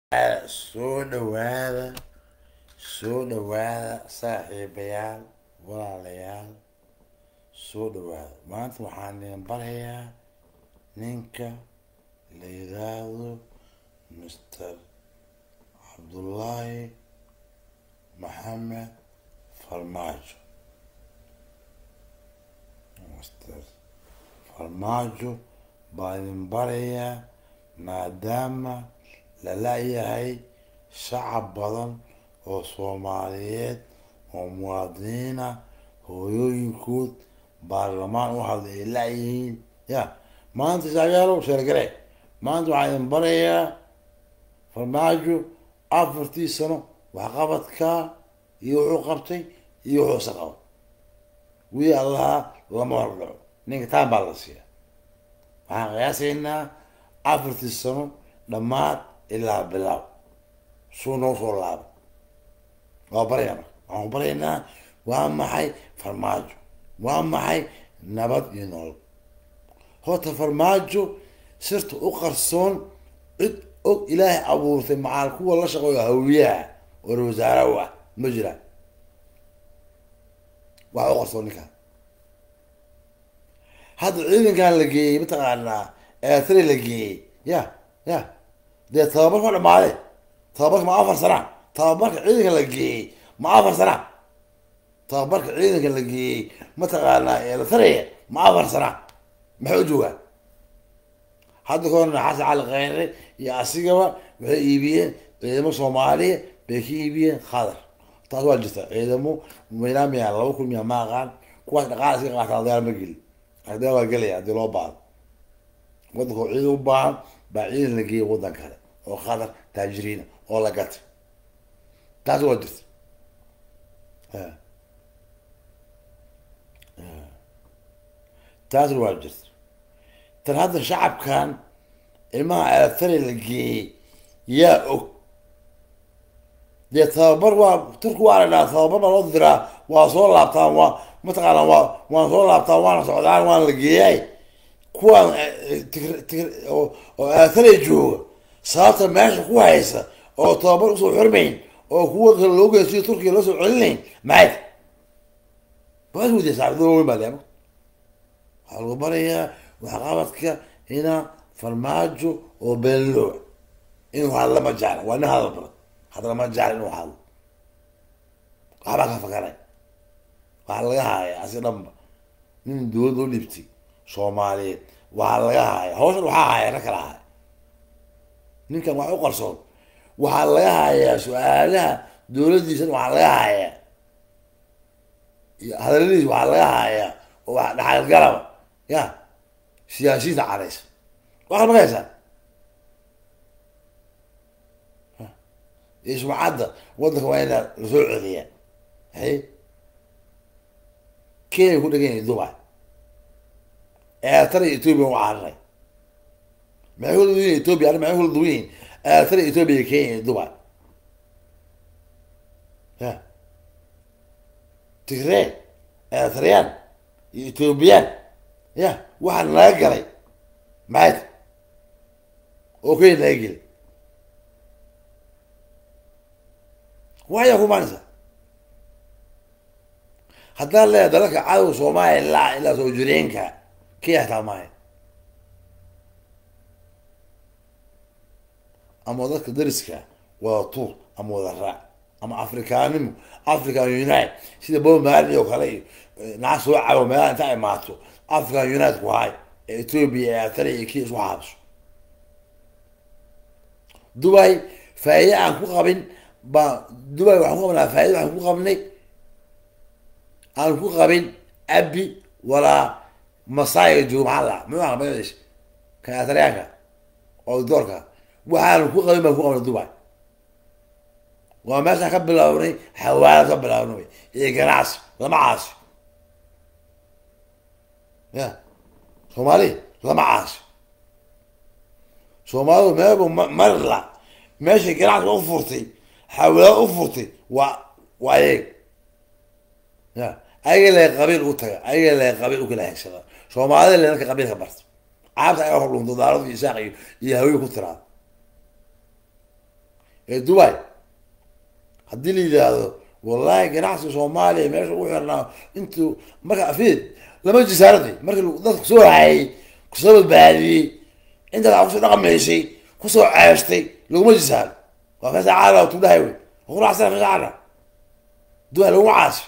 soo dhawaada soo dhawaada saaxiibayaal walaalayaal soo dhawaada maanta waxaan idin barayaa ninka la yidhaahdo mister cabdullaahi maxamed farmaajo mister farmaajo baa idin barayaa maadaama la la-yahay shacab badan oo soomaaliyeed oo muwaadiniina hooyooyinkood baarlamaan u hadlay ay la-yihiin ya maanta shacyaalow sheergare maanta waxaan idin barayaa farmaajo afartii sano waxqabadkaa iyo wuxuu qabtay iyo wuxuusa qaba wii allaha lama hordhaco ninka taan baa la siiya waxaan qiyaasaynaa afartii sano dhammaad ilaa bilaaw suu noo soo laaba waa baraya marka waxaan baraynaa waa maxay farmaajo waa maxay nabad iyo nolol horta farmaajo sirta u qarsoon cid og ilaahay abuurtay macaal kuwa la shaqeeyo hawiyaha oo wasaarahu ah ma jiraan waxa u qarsoon ninkaan hadda ciidankan la geeyey mataqaanaa eetri la geeyey ya ya dee tababarka ma dhamaade tababarka ma afar sana tababarka ciidanka la geeyey ma afar sana tababarka ciidanka la geeyey mataqaanaa eritrea ma afar sana maxay u joogaan hadda kahorna xasan cali kheyre iyo asigaba waxay iibiyeen ciidamo soomaaliya bay ka iibiyeen khadar taas waa jirta ciidamo maynaa miyaa laba kun miyaa ma aqaan kuwaas dhaqaal iska qaataan dagaal ma geli dagaal waa gelaya haddii loo baahdo waddanka oo ciidan u baahan baa ciidan la geeyay waddan kale oo khadar taajiriina oo la gatay taas waa jirta taasna waa jirta tan hadda shacabkan ilmaha eletari la geeyey yaa og dee tababar waa turki waa la dhaha tababar baa loo diraa waa soo laabtaan waa mataqaana waa waan soo laabtaan waana socdaan waana la geeyay kuwaan oo eletari jooga sababta meesha ku haysa oo tababar usoo xirmayn oo kuwa kale loo geysiyo turkiya loo soo celinayn maxay bas wadiya saaxiibada weyn baa leema waxaa lagu barayaa waxqabadka ina farmaajo oo beenlooa inuu hadlo lama jecla waa nin hadal badan hadda lama jecla inuu hadlo waxbaa ka fakaray waxaa laga haaya asi dhanba nin dowladda u dhibtay soomaaliyeed waxaa laga haaya hawshan waxaa haya rag kala haya ninkan wax u qarsoon waxaa laga hayaa su-aalaha dowladdiisana waxaa laga hayaa hadaladiisa waxaa laga hayaa oo wax dhaxalgalaba ya siyaasiyiinta cadaysa waa kala magaysaa iyo sumcadda waddanka waa inaa lasoo celiyaa hay kenya ku dhegan yahay dubai eetara ethoobia u cararay maxay kula duwan yihin ethoobia arrin maxay kula duwan yihin eetara ethoobia kenya iyo dubai ya tigree eetarayaan iyo ethoobiyan ya waxaa naga galay maxay oo kenya naga geli waayaa kumaanaysa haddaan leeyahay dalalka cadowga soomaaliya ilaa ilaa soo jireenka kenya hataa maayo ama dadka dariska wada tuur ama wada raac ama afrikaanimo african unite sida bob marley oo kale iyo naca soo cabo meelaha inta imaato african unite ku hay ee ethoobia ee atari iyo kenya isku xaabiso dubai faa'iide aan ku qabin baa dubai waxaan ku qabnaa faaide waxaan ku qabnay aan ku qabin abi walaa masaayiga joogo maxaa la muxuu aha magaciisa kan ataryaanka oo doorka waxaan ku qabin baan ku qabnay dubai waa meeshaan ka bilaabnay xawaalad ka bilaabnay iyo ganacsi lama caasi ya soomaali lama caasi soomaalidu meelbu marla meeshay ganacsiga u furtay xawaalad u furtay waa waa ayag ya ayaga lee qabiil u taga ayaga lee qabiil u kala hegsada soomaalida le dadka qabiilka barta caabta ayaga hor dhunto daaradu isaaq iyo iyo hawiye ku tiraada ee dubai haddii la yidhaahdo wallahi ganacsiga soomaaliya meesha ugu xirnaa intuu marka afid lama jisaaradi markii dadka kusoo hayay kusoo badbaadiyey intaad a kusoo dhaqmaysay kusoo ceestay laguma jisaaro waa kasa caala tudhahay wey quracsana kasa caala dubai laguma caasi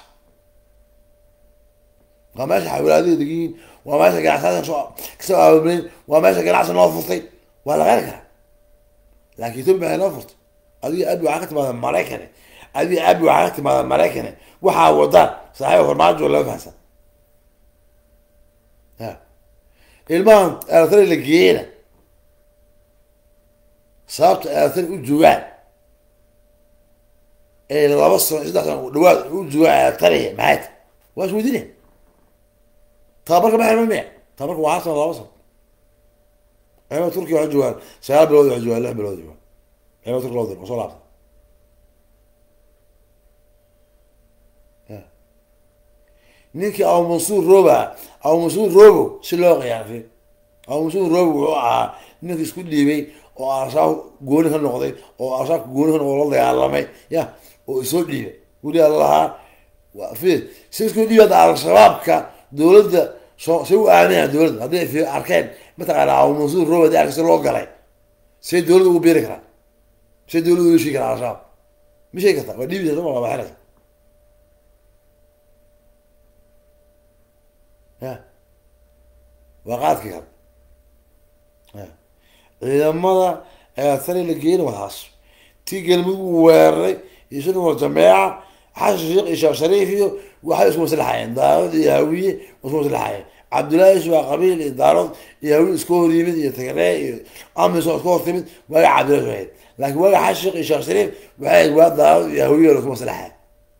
waa meesha xawlaadada degiin waa meesha ganacsaada soo kasoo aabableen waa meesha ganacsi noo furtay waa la qeyn karaa laakiin ethiopia maxay noo furtay adiga abi waxaa ka timaada maraykane adiga abi waxaa ka timaada maraykane waxaa wadaan saaxiiba farmaajo lama fahansan ya ilmahan elatari la geeyena sababta elatari u joogaan ee laba sano saddex sano dhawaad u joogaan elatariya maxay ta waa is weydiinaya tababarka ma xirma miya tababarka waa hal sano laba sano ciidamada turkiya waxay joogaan sagaal bilood waxay joogaan lix bilood joogaan ciidamada turkiya loo diro soo laabta ninkii abu mansuur roba abu mansuur robo si loo qiyaasay abu mansuur robo wuxuu ahaa ninkii isku dhiibay oo al-shabaab gooni ka noqday oo al-shabaabka gooni ka noqdo la dagaalamay ya oo isoo dhiibay weli alahaa fi si isku dhiibada al-shabaabka dowladda so say u aaminayaan dowladda hadday fi arkeen mataqaana abu mansuur robo hadii arkasi loo galay say dowladda ugu beeri karaa say dowladda uga sheegi karaa al-shabaab ma sheegi kartaa waa dhiibisa soma waa baxinaysa ya waa qaadkii kale ya ciidamada eatari la geeyna wataas tii galmudug u weeraray iyo sidoo wal jameeca xasan sheekh iyo sheekh shariif iyo waxay isku maslaxayeen daarood iyo hawiye isku maslaxayeen cabdullaahi waa qabiil iyo daarood iyo hawiye isku hor yimid iyo tagree iyo amiso isku hor timid waaga cabdullahi ahayd laakiin waaga xasan sheekh iyo sheekh shariif waxay ahayd waa daarood iyo hawiye isku maslaxayeen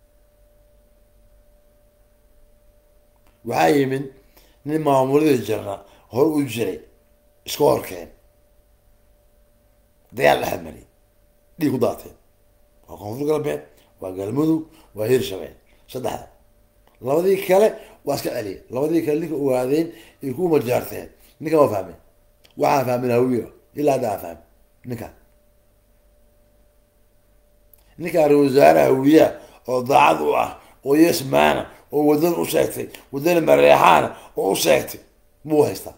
waxaa yimid nin maamuladii jirna hore u jiray iska horkeen dagaal dhex mariyay dhiig ku daateen waa koonfur galbeed waa galmudug waa hirshabeel saddexda labadii kale waa iska celiyay labadii kale ninka ogaadeen ay ku majaarteen ninka ma fahmin waxaan fahmin hawiya ilaa hadda aan fahmin ninkaan ninkaan ra wasaare hawiya oo daacad u ah oo yesmaana oo wadan u sheegtay wadani mareexaana oo u sheegtay muu haystaa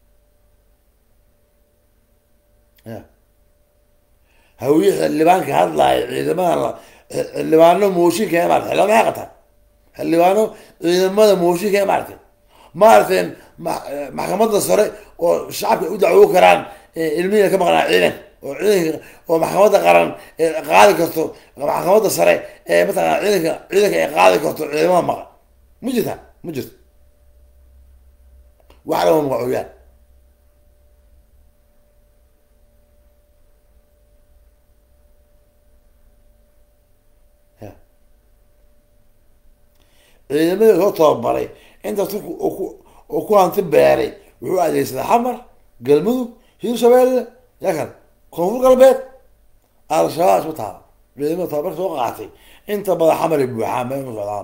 ya hawiye xildhibaanka hadlaayo ciidamada xildhibaano mooshinka ee maarata xildhibaan maxay qataan xildhibaano ciidamada mooshinka ee maaragtay maaragteen maxkamadda sare oo shacabka u dacwo karaan ilmihiina ka maqnaa ciidanka oo ciidanka oo maxkamadda qaran qaadi karto maxkamadda sare ee mataqana ciidanka ciidanka ay qaadi karto ciidamada maqan ma jirta ma jirto wax lama magacooyaan ya ciidamadii soo tababaray inta turku oo ku hanti beeray wuxuu adeegsaday xamar galmudug hiirshabeelle yaa kale koonfur galbeed al-shabaab isma taaba ciidamada tababarka soo qaatay inta badan xamar ay buuxaan ma inu socdaan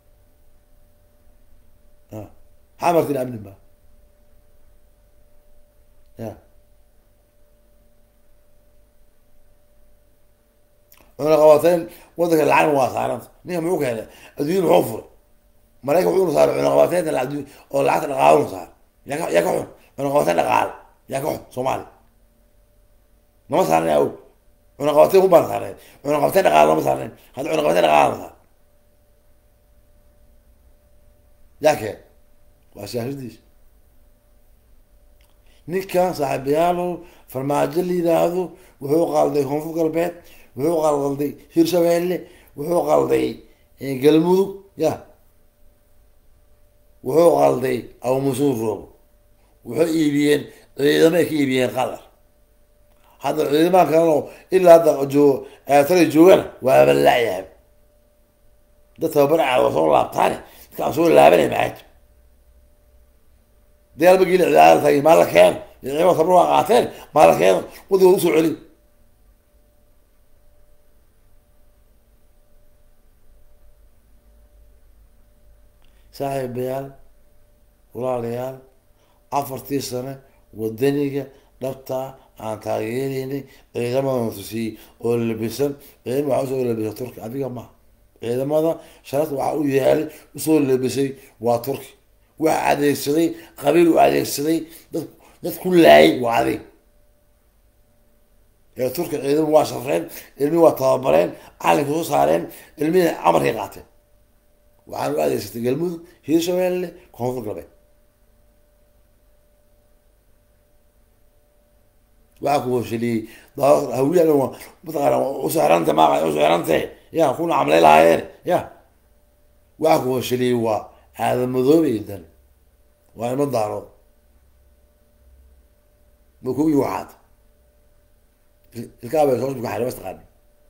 xamartina amni ma ya cuna qabateen wadanka lacagna waa saaranta ninka muxuu keenay adduunya muxuu furay maraykan wuxuuna saaray cuna qabateenta adduun oo lacagta dhaqaaluna saar yaa ka yaa ka xun cuna qabateen dhaqaale yaa ka xun soomaaliya nama saarnay aw cuna qabateen kubaan saarnay cuna qabateen dhaqaale lama saarnayn hadda cuna qabateen dhaqaale la saar yaa keen waa siyaasadiisa ninkan saaxiibayaalow farmaajo la yidhaahdo wuxuu qalday koonfur galbeed wuxuu qalday hirshabeelle wuxuu qalday galmudug ya wuxuu qalday abumusuur roobo wuxuu iibiyeen ciidamay ka iibiyeen qatar hadda ciidamaha kaleno ilaa hadda joogo eetara joogana waaba la-yahay dad tababar caad waa soo laabtaane dadkaan soo laabanay maxaaj dagaalba geli cidaada taagay maa la keeno ciidamada tabar waa qaateen maa la keeno wadigooda usoo celi saaxiibayaal walaalayaal afartii sane wadaniga dhabtaa aan taageeraynay ciidamadan tusiyey oo labisan ciidama waxaa usoo labisay turki adiga ma ciidamada sharafta waxaa u yeelay usoo labisay waa turki waxa adeegsaday qabiil u adeegsaday dad dad ku laayay waa adig ee turki ciidama waa sharreen ilmihi waa tababareen calinka soo saareen ilmihii amarkay qaateen waxaan u adeegsatay galmudug hiirshabeelle koonfur galbeed waxaa ku washaliyey hawiya mataqaana usexranta maa usexrante ya kuna camlay lahaayeen ya waxaa ku washaliyey waa aadamadoobe dan waa ima daarood ma kuwii waxaad ilkaabay soo bukaxay mas taqaani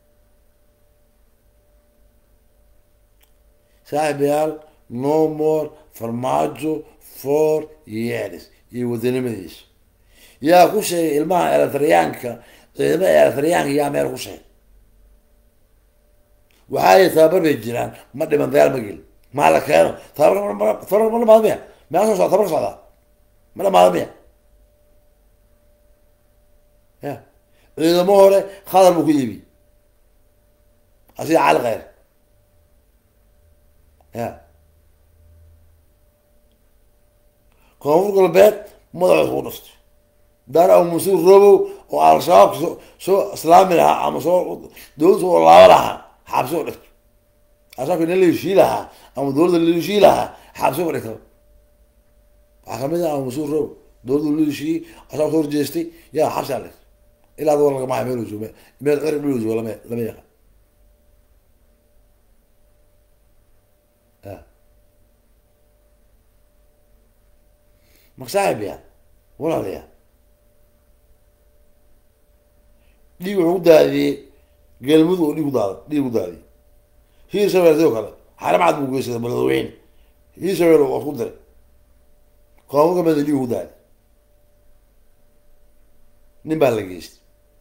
saaxibayaal no more farmaajo for years iyo wadanimadiisa yaa ku sheegay ilmaha eletriyaanka ciidamada eletriyaanka yaa meel ku sheegay waxaa yii tababar bay jiraan ma dhiman dagaal ma gelin maa la keeno tababar tababar ma dhamaado miya mea soo socda tabar socdaa ma dhamaado miya ya ciidamo hore khadar buu ku iibi asiga cali kheyr ya koonfur galbeed madaxood ku dhiftay daar abu mansuur robow oo al-shabaabka soo soo islaami lahaa ama soo dowladda soo laaba lahaa xaabsi u dhigto al-shabaabka nin la heshii lahaa ama dowladda la heshii lahaa xaabsi u dhigto waxaa kamid ah abu mansuur robow dowladda la heshiiyey al-shabaab soo horjeestay yaa xabsi a dhigto ilaa doo lagama hayo meel joogo meel cir meel joogo lama lama yaqaan maksaaxib ya walaalayaa dhiig wuxuu ku daadiyey galmudug oo dhiig ku daada dhiig ku daadiyey hiir shabeel sidoo kale xaramcad buu geysaday baladweyne hiir shabeel waa ku diray koonfur galbeed dhiig ku daadi nin baa la geystay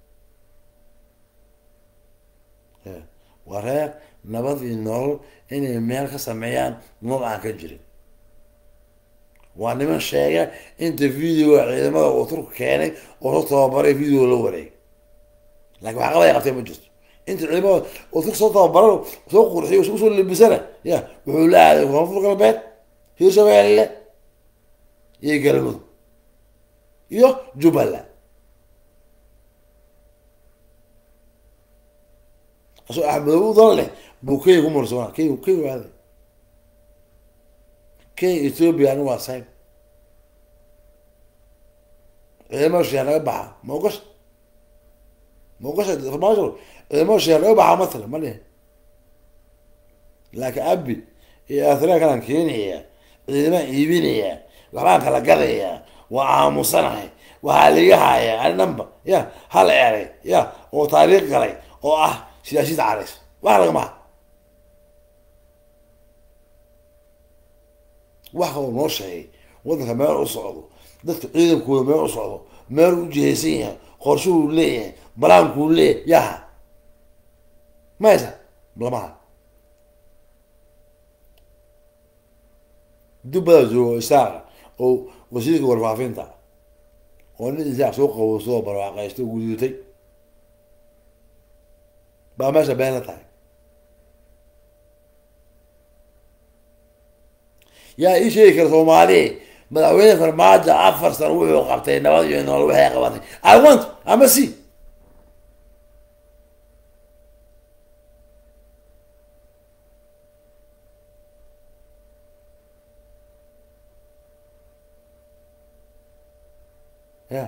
waa reer nabad iyo nolol inay meel ka sameeyaan nolol aan ka jirin waa niman sheega inta videoga ciidamada uu turku keenay oo soo tababaray video la wareegay lakin waxa qabaya qabtee ma jirto inta ciidamada oo turku soo tababaran soo qurxiy usoo labisana ya wuxuu la aaday koonfur galbeed hiirshabeelle iyo galmudug iyo jubbaland asoo axmedow udan leh buu kenya ku marsoona kenya kenya aaday kenya ethoopia ani waa sayb ciidamada sheer naga baxa ma ogasha ma ogasha farmaajo ciidamada sheer naga baxa matala ma dhihin laakiin abi iyo athriya kalaan keenaya ciidamaan iibinaya waxbaan kala gadaya waa aamusanahay waxaa liga haya ani dhanba ya hal eray ya oo taariikh galay oo ah siyaasiyada carays wax lagamaha wax kaloo noo sheegay waddanka meel u socdo dadka ciidankooda meel u socdo meel u jihaysan yahay qorshuhuu leeyahay balaankuu leeyahay yaha maysa lamaha dubbada joogo isaaqa oo wasiirka warfaafinta oo nin isaaq soo qabo soo barwaaqaysto guduutay baa meesha been la tahay yaa ii sheegi kara soomaali madaxweyne farmaajo afar sano wuxuu qabtay nabad iyo nolol waxay qabatay i want ama c ya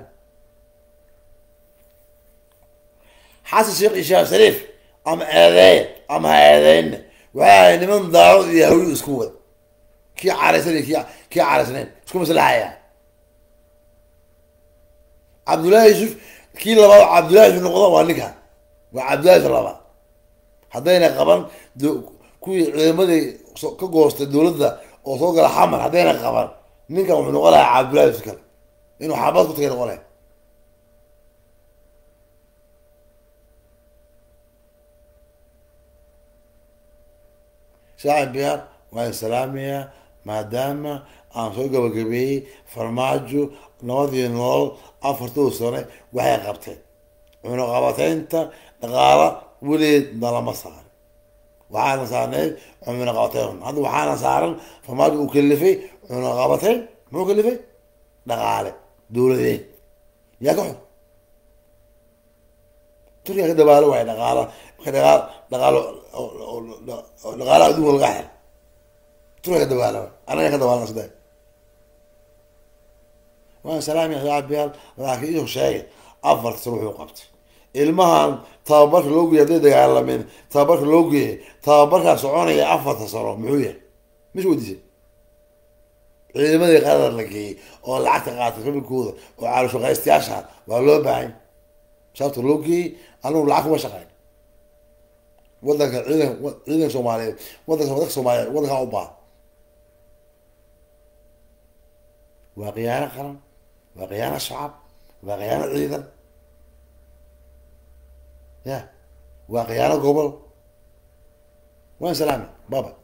xasan sheekh iyo sheekh shariif ama eedeeya ama ha eedeyna waxay ahay niman daawad iyo hawi isku wada kii caraysan iyo ki kii caraysnayn isku maslaxaya cabdullaahi yusuf kii labaad cabdullahi yusuf noqdo waa ninkan waa cabdullahi yusuf labaad haddayna qaban kuwii ciidamadii ka goostay dowladda oo soo gala xamar haddayna qaban ninkan wuxuu noqon lahaa cabdullahi yusuf kale inuu xaabad ku tagay noqon lahay saaxib biyaan waan salaamayaa maadaama aan soo gabagabeeyey farmaajo nabadii nolol afartuu sane waxay qabteen cunaqabateynta dhaqaala weligeed nalama saarin waxaana saarneyd cunaqabateyn hadda waxaana saaran farmaajo uu kalifay cunaqabateyn muxuu kalifay dhaqaale dowladeed yaa ka xun turkiga ka dabaalo waay dhaqaala marka dhaqaal dhaqaalo dhaqaalaha adduunka laga xel turkiga ka dabaalo waay anaga ka dabaalna saddex waan salaami saaxiibayaal laakiin inuu sheegay afar sano wuxuu qabtay ilmahan tababarka loo geeyay hadday dagaalamin tababarka loo geeyay tababarkaa soconaya afarta sano muxuu yahay mis weydiisay ciidamadii qarar la geeyey oo lacagta qaatay rabikooda oo caalushaqaystayaasha waa loo baahan sababta loo geeyey anigu lacag kuma shaqeyn wadanka ciidan ciidanka soomaaliyeed wadanka wadanka soomaaliyeed wadankaa u baahan waa khiyaano qaran waa khiyaano shacab waa khiyaano ciidan ya waa khiyaano gobol waan salaami baba